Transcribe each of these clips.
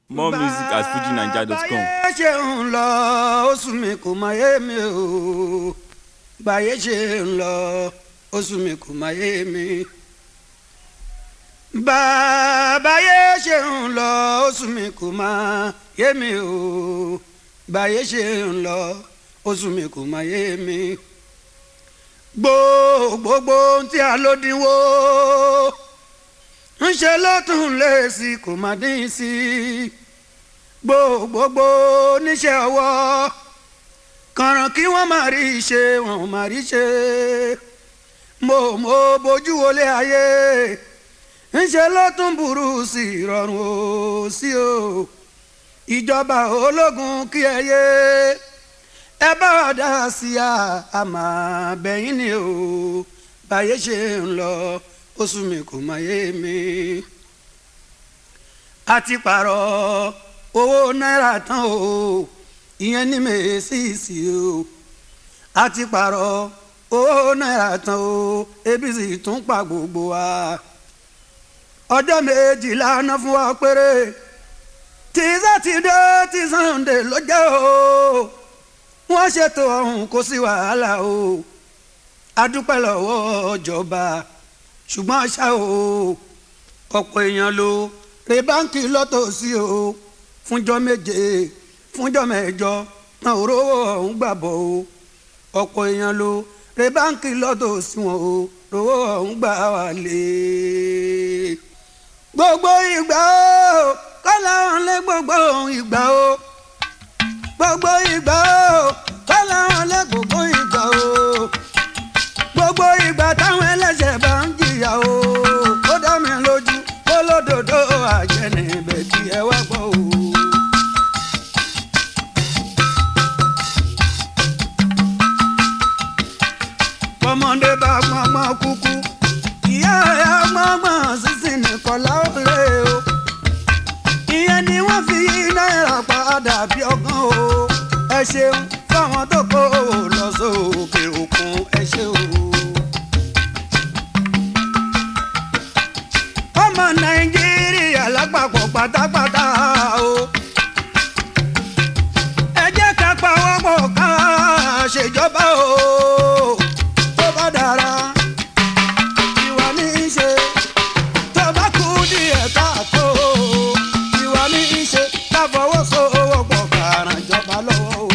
more music at fujinaija.com. báyé ṣe ń lọ oṣù mi kò máa yé mi o báyé ṣe ń lọ oṣù mi kò máa yé mi. báyé ṣe ń lọ oṣù mi kò máa yé mi o báyé ṣe ń lọ oṣù mi kò máa yé mi. gbogbogbò tí a ló dínwó ń ṣe lọ́tún lé sí kò má dín sí gbogbogbò níṣẹ́ ọwọ́ kànràn kí wọ́n má rí ṣe wọ́n má rí ṣe mo mo bójú wọlé ayé ń ṣe lọ́tún burú sí ìrọ̀rùn ó sí o ìjọba ológun kí ẹ yé ẹ bá wa dá sí a àmà bẹ́yìn ni o báyé ṣe ń lọ oṣù mi kò máa yé mi. a ti pààrọ̀ owó náírà tán o ìyẹn ní mèésìsì o a ti pààrọ̀ owó náírà tán o ebi sì tún pa gbogbo wa. ọjọ́ méjìlá ná fún wa péré tí sátidé tí sànńdé ló jẹ́ o wọ́n ṣètò ọ̀hún kò sí wàhálà o a dúpẹ́ lọ́wọ́ ìjọba ṣùgbọ́n ṣá o ọ̀pọ̀ èèyàn ló re báńkì lọ́tọ̀ọ̀sí o fúnjọ́ méje fúnjọ́ mẹ́jọ náà ò rówó ọ̀hún gbàbọ̀ o ọ̀pọ̀ èèyàn ló re báńkì lọ́tọ̀ọ̀sí wọn o rówó ọ̀hún gbà wà lé. gbogbo ìgbà o kọ́lá wọn lé gbogbo ìgbà o gbogbo ìgbà o kọ́lá wọn lé gbogbo ìgbà o gbogbo ìgbà táwọn ẹlẹ́sẹ̀ bá ń jìyà o ó dá mi lójú kó lódodo àjẹnì ibẹ̀ kí ẹ wá gbọ́ o. ọmọdé bá gbọ́ngbọ́n kúkú ìyá ẹ̀ gbọ́ngbọ́n sísìn nìkan láwọlé o ìyẹn ni wọ́n fi náírà padà bí ọgán o ẹ ṣeun fáwọn tó kó o lọ sókè òkun ẹ ṣe o. ọmọ nàìjíríà lápapọ̀ pátápátá o. ẹ jẹ́ ká pawọ́pọ̀ ká ṣèjọba o. tó bá dára ìwà ní í ṣe tó bá kú díẹ̀ káàtó ìwà ní í ṣe ká fọwọ́sowọ́pọ̀ ká ràn jọba lọ́wọ́ o.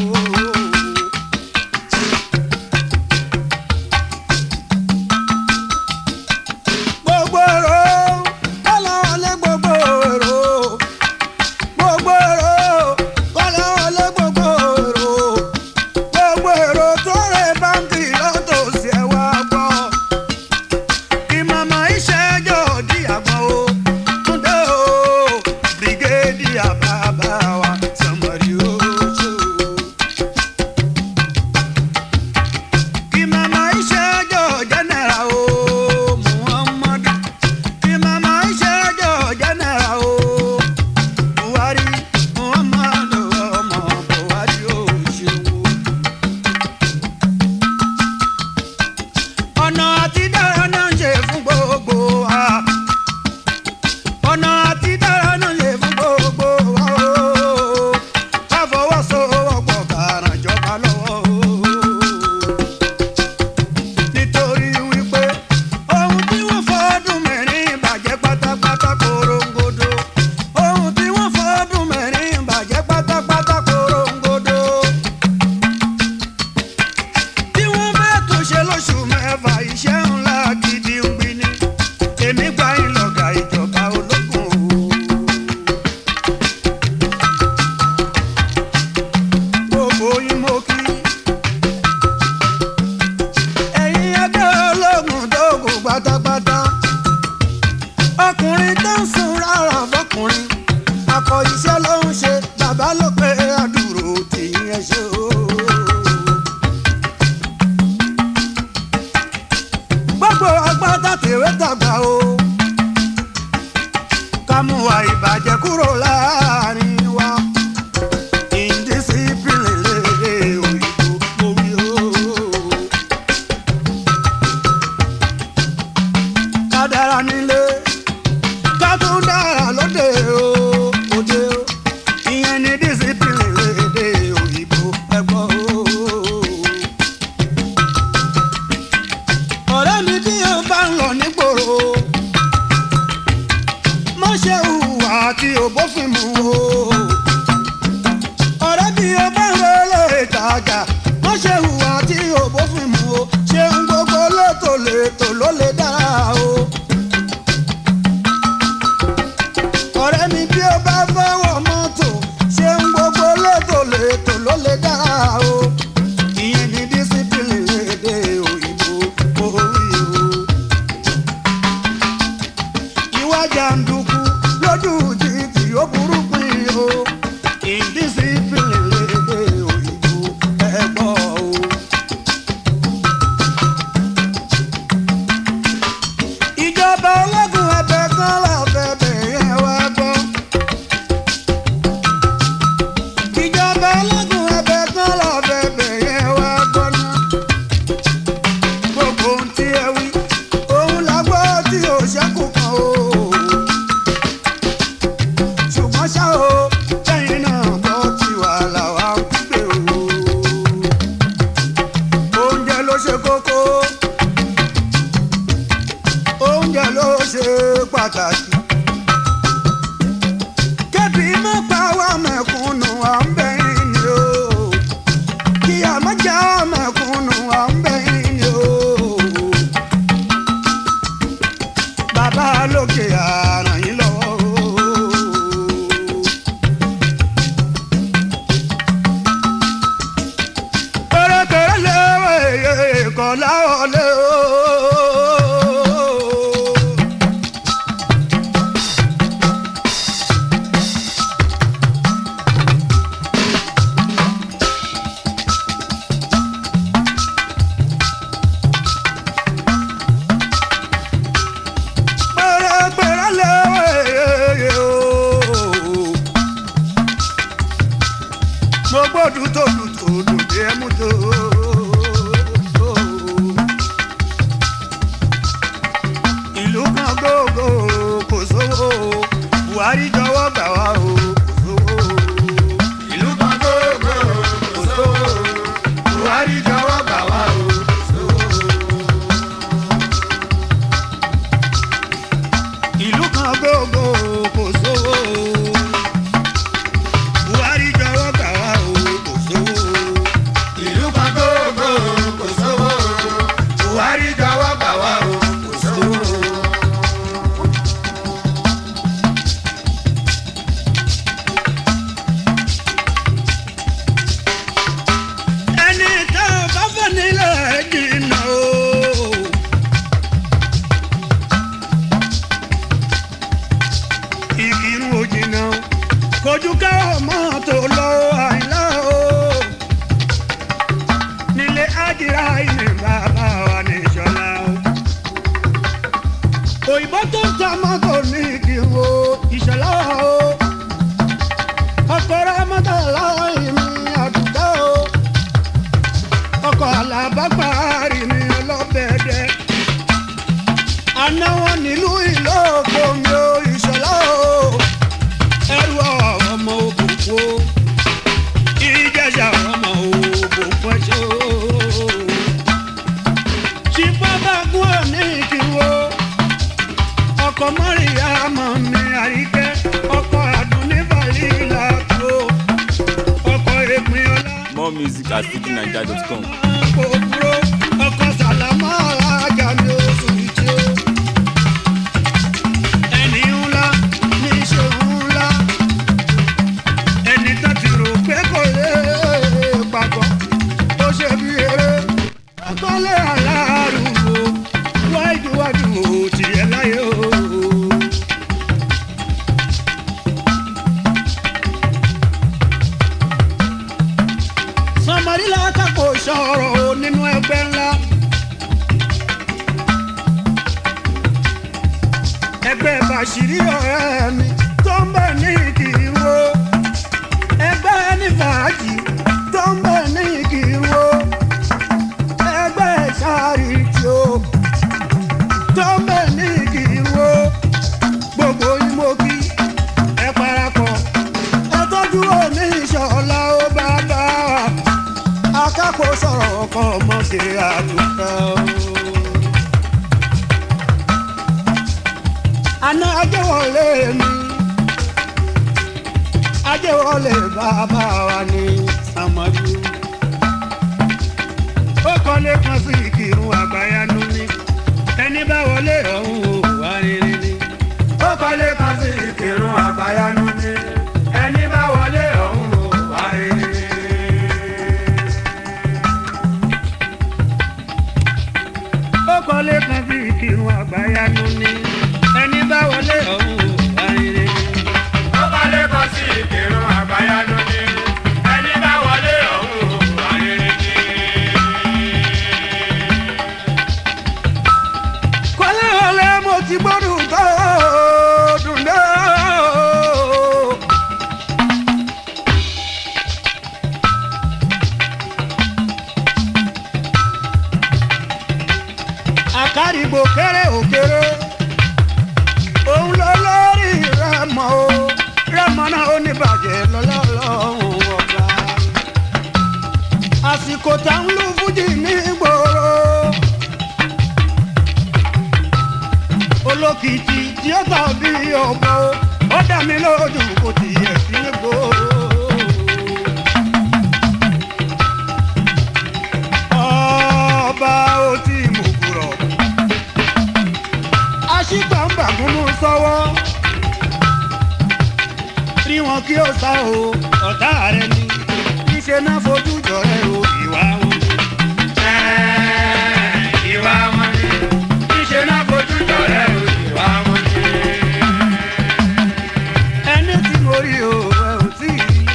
gbogbo èrò kọ́lá wọlé gbogbo èrò gbogbo èrò kọ́lá wọlé gbogbo èrò gbogbo èrò tó rẹ báńkì lọ́tòsí ẹ̀ wá gbọ́ kí màmá ìṣẹ́jọ́ di àgbọ̀n o túndé o bírígéèdì àbábá wa sọmọrí o ṣe o. kí màmá ìṣẹ́jọ́ jẹ́nẹ̀ra o muhammadu kí màmá ìṣẹ́jọ́ jẹ́nẹ̀ra o buhari muhammadu ọmọ buhari o ṣeun o. ọ̀nà àti dára náà ń ṣe fún gbogbo wa ọ̀nà àti dára náà ń ṣe fún gbogbo wa o ká fọwọ́sowọ́pọ̀ ká ràn jọba lọ́wọ́ o nítorí wípé ohun tí wọ́n fọ́dún mẹ́rin bàjẹ́ pátápátá korongodo ohun tí wọ́n fọ́dún mẹ́rin bàjẹ́ pátápátá korongodo tí wọ́n bá tún ṣe lóṣù mẹ́fà iṣẹ́ ńlá gidi ń gbin ni èmi gba ìlọ̀gà ìjọba ológun o. gbogbo yín mo kí ẹ̀yin ẹgbẹ́ ológun tó kù pátápátá ọkùnrin tó ń sun rárá fọkùnrin akọ iṣẹ́ ló ń ṣe bàbá ló pé àdúró tìyín ẹ ṣe o. gbogbo agbádá tèwé tàgbà o ká mú wa ìbàjẹ́ kúrò láàrin wa indiscipline lédè òyìnbó mo wí o. ká dára nílé ká tún dára lóde o òde o. bófin mu o. ọ̀rẹ́ bí o bá ń relé ìtajà wọ́n ṣe hùwà tí o bófin mu o. ṣeun gbogbo létò létò ló lè dára o. ọ̀rẹ́ mi bí o bá fẹ́ wọ mọ́tò ṣeun gbogbo létò létò ló lè dára o. ìyẹn ní dísípìlì èdè òyìnbó orí o ìwà jàǹdùkú lójú títì ó burú pin o ìdísípìlì lédè òyìnbó ẹ̀gbọ́ o. ìjọba ológun ẹbẹ kan lábẹ́bẹ̀ yẹn wá gbọ́. ìjọba ológun ẹbẹ kan lábẹ́bẹ̀ yẹn wá gbọ́ náà gbogbo ohun tí ẹ wí òun la gbọ́ tí ò ṣẹ́kù kan o. ṣùgbọ́n ṣá o lẹ́yìn náà gbọ́ tí wàhálà wa ń gbé o. oúnjẹ ló ṣe kókó oúnjẹ ló ṣe pàtàkì. kébì má pa wá mẹ̀kúnnù à ń bẹ̀yìn ni o kí a má já mẹ̀kúnnù à ń bẹ̀yìn ni o. bàbá lókè àràn yín lọ́wọ́ o. pẹ̀rẹ̀pẹ̀rẹ̀ léwé kọ́ láwọlé o. pẹ̀rẹ̀pẹ̀rẹ̀ léwé o. mo gbọ́dọ̀ tó dùn tó dùn bí ẹ mú tó. ìlú kan gbogbo kò sówó buhari jọ̀wọ́ gbà wá o kò sówó. ìlú kan gbogbo kò sówó buhari jọ̀wọ́ gbà wá o kò sówó. ìlú kan gbogbo kò sówó buhari jọ̀wọ́ gbà wá o kò sówó. ìlú kan gbogbo kò sówó buhari jọ̀wọ́ gbà wá o kò sówó. ẹni tá a bá fẹ́ nílẹ̀ jìnnà o. ìkírun òjìnà kojú ká ọmọ tó lọ àìlá o nílé ájìrá ilé bàbá wa ní ìṣọlá o òyìnbó tó ń ta mọ́tò ní ìkírun o ìṣọlá o ọkọ̀ rẹ mọ́tò láì mi àdúgbò o ọkọ̀ alábàgbàárì mi ọlọ́bẹ̀ẹ́dẹ́ àná wọn nílùú ìlókò mi ò ìṣọlá o ẹrù ọmọ òkùnkùn o ìjẹsà ọmọ òkùnkùn ẹṣẹ o ṣìpábàgùn òní ìkìwò ọkọ mọ́rìyá mọ́ mi àríkẹ́ ọkọ àdúnífàlì làkó ọkọ èpin ọlá More music at fujinaija.com. kòkúrò ọkọ sàlámà alájà mi oṣù ìjì o. ẹni ńlá ní ṣe ńlá ẹni tó ti rò pé kò lè papọ̀ ó ṣe bí eré akọ́lé aláàrúwò wáìdúwájú ò tiẹ̀ láyé o. sọmọdé látàkó sọ̀rọ̀ nínú ẹgbẹ́ ńlá. ẹgbẹ́ bàṣírí ọ̀rẹ́ mi tó ń bẹ̀ ní ìkìrò. ẹgbẹ́ ní fàájì tó ń bẹ̀ ní ìkìrò. ẹgbẹ́ sáàrìtì o tó ń bẹ̀ ní ìkìrò. gbogbo ìmọ̀kí ẹ parapọ̀ ẹ tọ́jú òní ìṣọ̀lá ó bá bá wa akápò sọ̀rọ̀ ọkọ̀ ọmọ ṣe àdúgbò. àná ajẹ́wọlé mi ajé wọlé bàbá wa ní sàmọ́jú. ó kọ́lé kan sí ìkírun àgbáyanu ní ẹni bá wọlé ọ̀hún ò wá rere ní. ó kọ́lé kan sí ìkírun àgbáyanu ní ẹni bá wọlé ọ̀hún ò wá rere ní. ó kọ́lé kan sí ìkírun àgbáyanu ní ẹni bá wọlé ọ̀hún ò wá rere ní. ó kọ́lé kan sí ìkírun àgbáyanu ní ẹni bá wọlé ọ̀hún wà rere ní. kọ́lé wọlé mo ti gbọ́dọ̀ tó dùn dé. àkàrìgbò kéré òkèrè òun ló lórí rẹmọ o rẹmọ náà ó ní bàjẹ́ lọ́lọ́lọ́hún ọba àsìkò tá ń lu fújì ní gbòòrò olókìkí tí ó tàbí ọ̀bọ ó dá mi lójú kò tiẹ̀ sí ní gbòòrò. ọba ó ti mú kúrọ̀ aṣígbàǹbàgún mú sọ́wọ́ rí wọn kí ó sá o ọ̀tá rẹ ni níṣẹ́ náà fojú jọ rẹ o ìwà wọn ni. ìwà wọn ni níṣẹ́ náà fojú jọ̀rẹ́ o ìwà wọn ni. ẹni tí mo rí o ẹ ò tí ì rí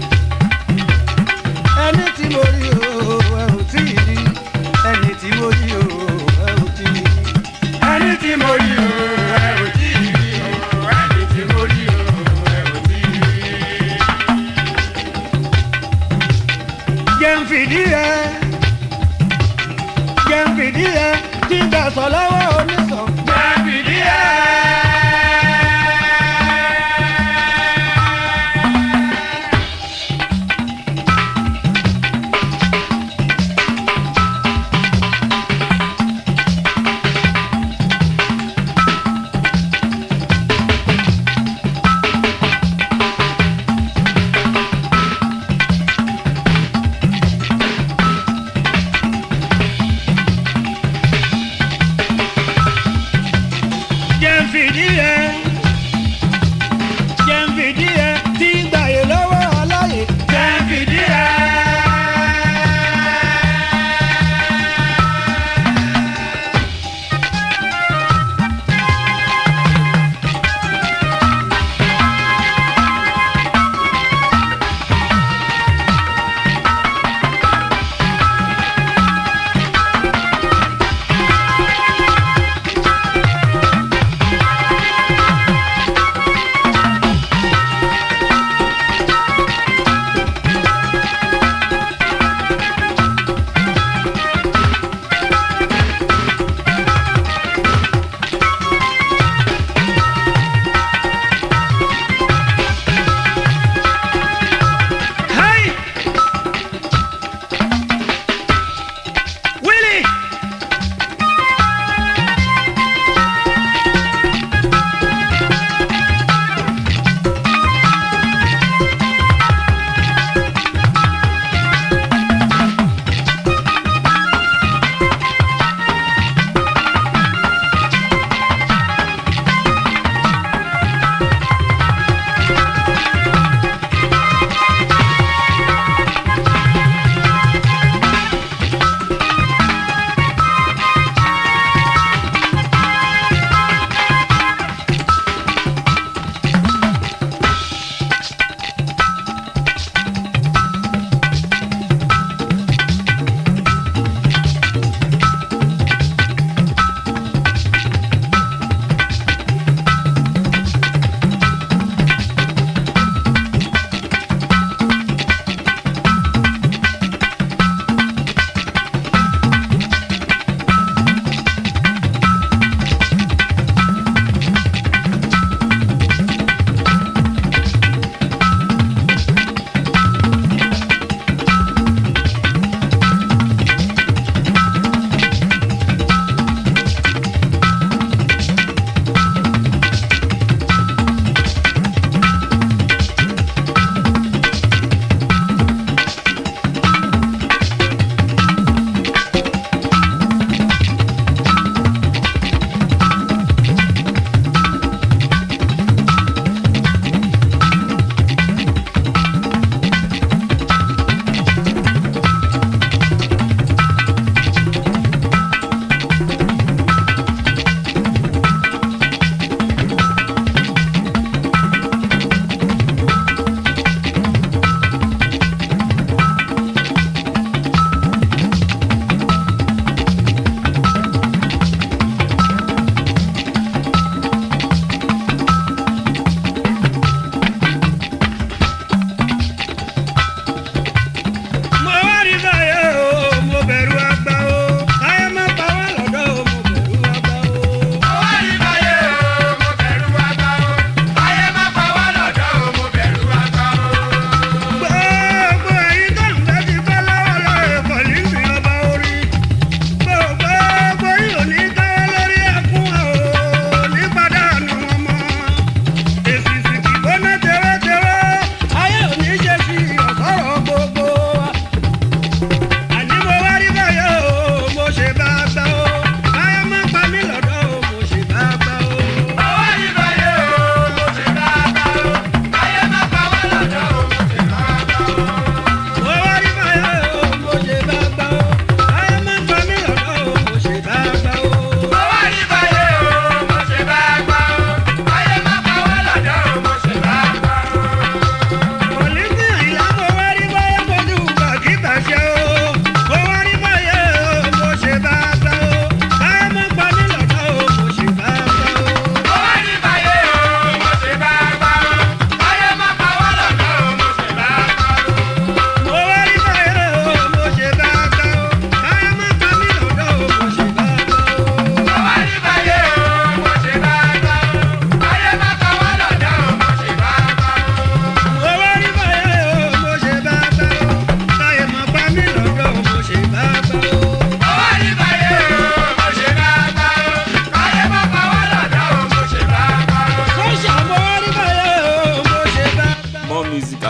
ẹni tí mo rí o ẹ ò tí ì rí ẹni tí mo rí o ẹ ò tí ì rí. ẹni tí mo rí o ẹ ò tí ì rí o ẹni tí mo rí o ẹ ò tí ì rí. jẹ́ ń fìdí ẹ jẹ́ ń fìdí ẹ tí ń bẹ̀ sọ lọ́wọ́ oníṣàn. jẹ́ fìdí ẹ̀.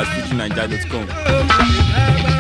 at fujinaija.com. Ẹgbẹ́